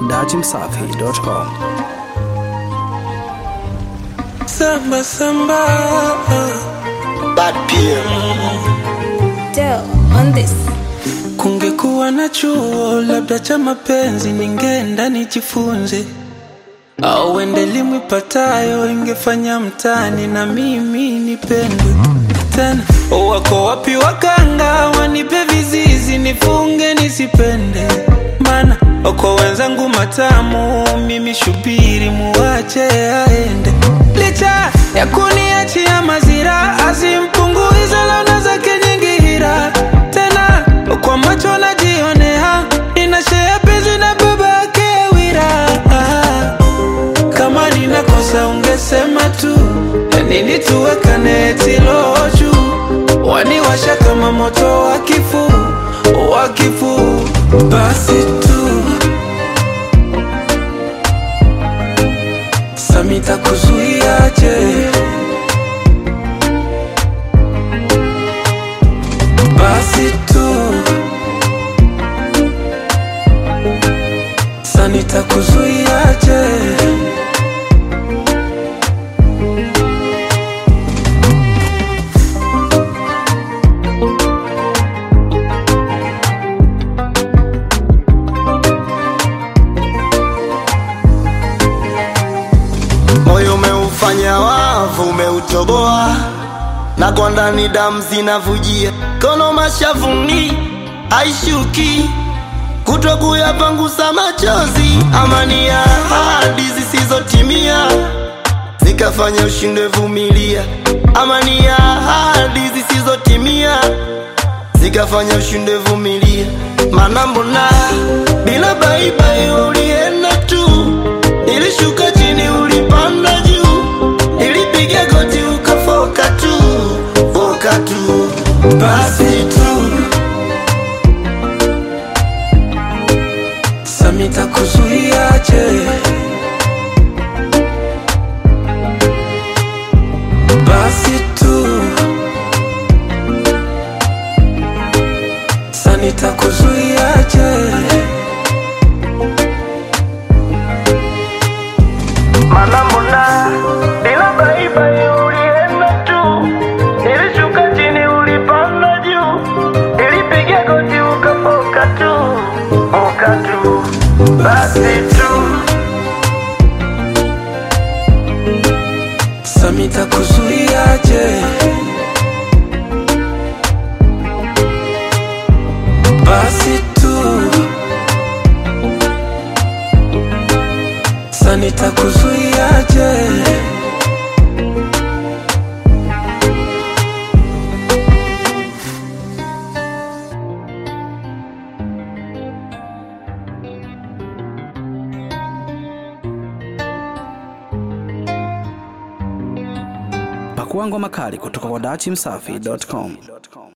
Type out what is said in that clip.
dachimsafi.com. Samba samba Bad PM. Del on this. Kungekuwa na chuo labda cha mapenzi, ningeenda nijifunze, au ende elimu ipatayo ingefanya mtani na mimi nipendwe tena. Wako wapi waganga wanipe vizizi nifunge nisipende? Mana wako wenzangu matamu, mimi shubiri muwache aende, licha ya kuniachia mazira, azimpunguiza launa zake nyingi hira tena kwa macho najionea ninashea penzi na baba yake Wira. Kama ninakosa ungesema tu, ya nini tuwekane tilo juu? Waniwasha kama moto wa kifu wa kifu, basi tu Samita kuzuiaje? basi tu sanita kuzuiaje Moyo umeufanya wavu, umeutoboa na kwa ndani damu zinavujia, kono mashavuni aishuki, kutwa kuyapangusa machozi, amani ya ahadi zisizotimia zikafanya ushindwe vumilia, amani ya ahadi zisizotimia zikafanya ushindwe vumilia, maana mbona bila baibai ulienda tu, nilishuka chini ulipanda juu, nilipiga goti ukafoka tu, foka tu, basi tu samita kuzuiaje basi tu sanita kuzuiaje Mana mbona bila baibai ulienda tu, nilishuka chini ulipanda juu, nilipiga goti ukafoka tu, foka tu, basi tu samita kuzuiaje basi tu sanita kuzuiaje Pakua ngoma kali kutoka kwa dachimsafi.com.